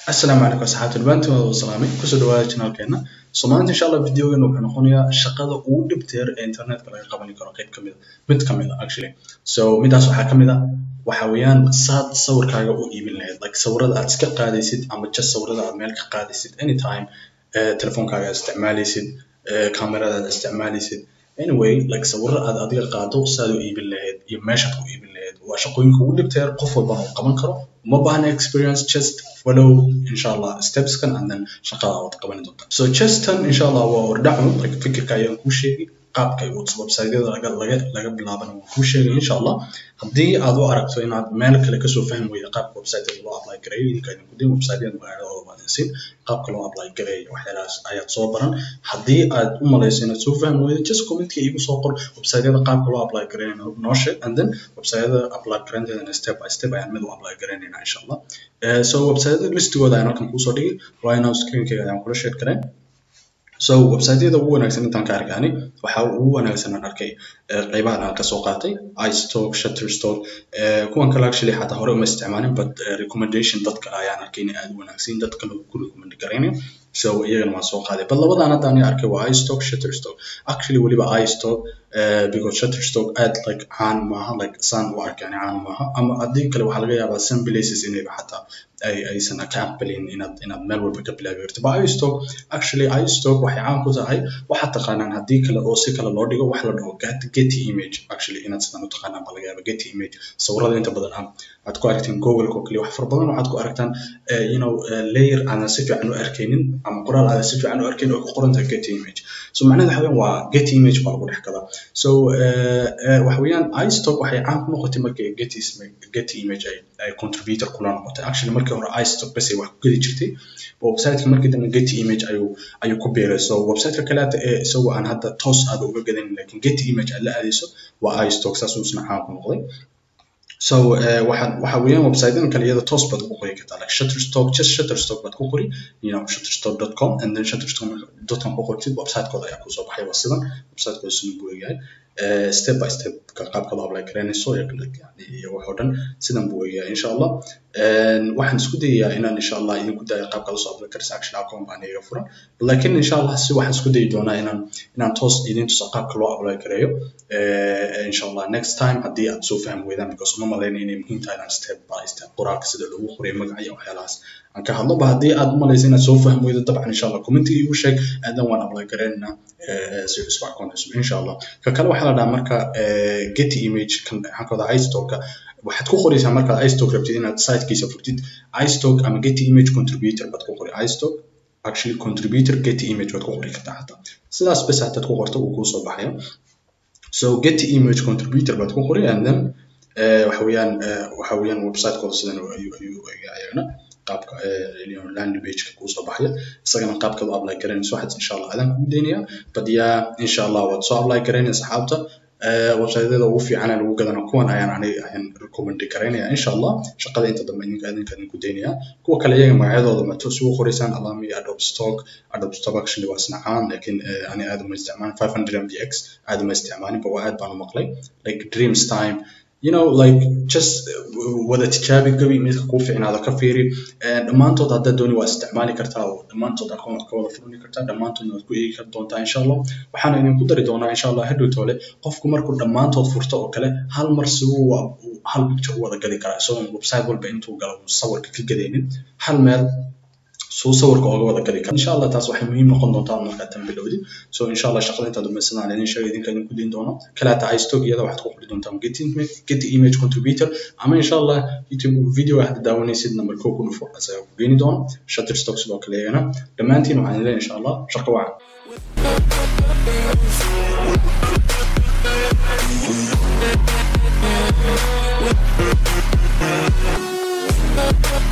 asalaamu calaykum asxaabta dhamaantiin waa salaamay kusoo dhawaada channelkeena so maanta insha allah videogan wuxuu noqonayaa shaqada ugu dhibteer ee internetka laga qaban karo qayb kamid mid kamid a actually so midaas waxaa kamid a waxa weeyaan saad sawirkaaga u iibin lahayd like sawirada aad iska qaadaysid ama just sawirada aad meel ka qaadaysid anytime uh, telefoonkaaga aad isticmaalaysid uh, kamerada aad isticmaalaysid anyway like sawiro aad adiga qaado saad u iibin lahayd iyo meeshaad ku iibin lahayd waa shaqooyinka ugu dhibteer qof walbana uu qaban karo uma baahna experience just follow inshallah stepskan and then shaqada aad qaban doonta so justan inshallah waa ordhacu like fikirka ayaan kuu sheegi qaabka websiteyada laga laga laga bilaabana waan kuu sheegay inshallah haddii aad u aragto inaad meel kale kasoo fahmi weyda qaabka websiteyada loo apply gareeyo idinka idin kudin websiteyada magaaladooda baad insin qaabka loo apply gareeyo waxyaalahaas ayaad soo baran haddii aad u malayso inaad soo fahmi weydo just commentka igu soo qor websiteyada qaabka loo apply gareeyo noo sheeg and then websiteyada apply gareynteedana step by step ayaan mid u apply gareynayna inshallah uh, so websiteyada listigooda ayaan halkan kuusoo dhigay right now screenkayga ayaan kula sheeg kareen so websiteyada ugu wanaagsan intaan ka arkaani waxa ugu wanaagsan aan arkay qaybahan aan kasoo qaatay istock shutterstock kuwan kale actually xataa hore uma isticmaalin but recommendation dad kale ayaan arkay inay aad u wanaagsan dad kale ku recommend garaynayo so iyagana waan soo qaaday but labadan hadda ani arkay waa istock shutterstock actually weliba istock uh, because shutterstock aad like caan maaha like saan u arkani caan maaha ama haddii kale waxaa laga yaabaa some places inayba xataa ay aysan ka aqbalin inaad inaad meel walba ka bilaabi karto but istock actually istock waxay caan ku tahay waxaad taqaanaan haddii kale oo si kale loo dhigo wax la dhaho getty image actually inaad sidan u taqaanaan baa laga yaaba getty image sawirada inta badan ah aad ku aragteen google oo kaliya wax fara badan waxaad ku aragtaan you know layer aanan si fiican u arkaynin ama qoraal aadan si fiican u arkaynin oo ku qoran tahay getty image so macnaheedu waxa weeyaan waa getty image baa lagu dhex gadaa so waxa weeyaan istock waxay caan ku noqotay markii getty getty image ay ay contributor kula noqotay actually markii hore istock bas ay wax ku gedi jirtay websiteka markii dambe getty image ayuu ayuu ku biiray so websiteka kaleeta ee isagoo aan hadda toos aad uga gadanin lakin getty image aad la aadayso waa istock saas uu isna caan ku noqday so waxa waxa weeyaan websitedan kale iyada toos baad ku qori kartaa like shutterstock just shutterstock baad ku qori you know shutterstock.com and then shutterstock.com ku qortid websitekooda ayaa kusoo baxay waa sidan websitekooda siduu buu egayahay step by step qaabka loo apply garanayso iyo wax oo dhan sidan buu egayahay insha allah waxaan isku dayayaa inaan insha allah idinku dayo qaabka lasoo apply karaysa action account baan iga furan lakin insha allah si waxaan isku dayi doonaa inaan inaan toos idin tuso qaabka loo apply gareeyo insha allah next time haddii aad soo fahmi weydaan because uma malaynaya inay muhiim tahay inaan step by step qoraalka sida lagu qoriyo magaca iyo waxyaalahaas aan ka hadlo ba haddii aad umalaysa inaad soo fahmi weydo dabcan insha allah commentiga igu sheeg aadan waan apply gareynaynaa si cusub account cusub insha allah ka kale waxaa la dhahaa marka getty image kan maxaan ka wadaa istocka waxaad ku qoraysaa markaad istock rabtid inaad sitekiisa furtid istock ama getty image contributor baad ku qori istock actually contributor getty image baad ku qori kartaa xataa sidaas bes hataad ku qorto uu kuusoo baxayo so getty image contributor baad ku qori and then waxa weeyaan waxa weeyaan websitekooda sidan ayuu ayuu ayagana qaabka landing pageka kuusoo baxaya isagana qaabka loo apply garanayso waxaad insha allah adaan kugu daynaya but yaa insha allah waad soo apply garaynaya saxaabta websiteyada ugu fiican lagu gadana kuwan ayaan aniga ayaan recommend garaynaya insha allah shaqada inta dambe idinka idinka idinku daynaya kuwa kale iyaga magacyadooda ma toos ugu qoraysaan alami adobe stock adobe stock actually waa isna caan lakin ani aad uma isticmaalin 500 mbx aad uma isticmaalin ba waa aad baan u maqlay like dreams time you know like just wada tijaabi gabi midka kuu fiicnaado ka fiiri dhammaantood haddaad dooni waa isticmaali kartaa oo dhammaantood account ka wada furani kartaa dhammaantoodna waad ku eegi kar doontaa insha allah waxaana idinku dari doonaa insha allah hadhow toole qofku markuu dhammaantood furto oo kale hal mar si uu hal picture u wada gadi karaa isagoon website walba intuu galo sawirka ka gadaynin hal meel suu sawirka ooga wada gadi kara insha allah taas waxay muhiim noqon doontaa markaad tan bilowdid so insha allah shaqada intaad dhamaysanaan idin sheega idinka idinku dayn doono kalaata istock iyada waxaad ku qori doontaan getty image getty image contributor ama insha allah youtube video hadda daawanaysid number kow ku dhufo asaga ku geeni doono shutterstock sidoo kale iyagana dhammaantiin waxaan leeyahay insha allah shaqo wacan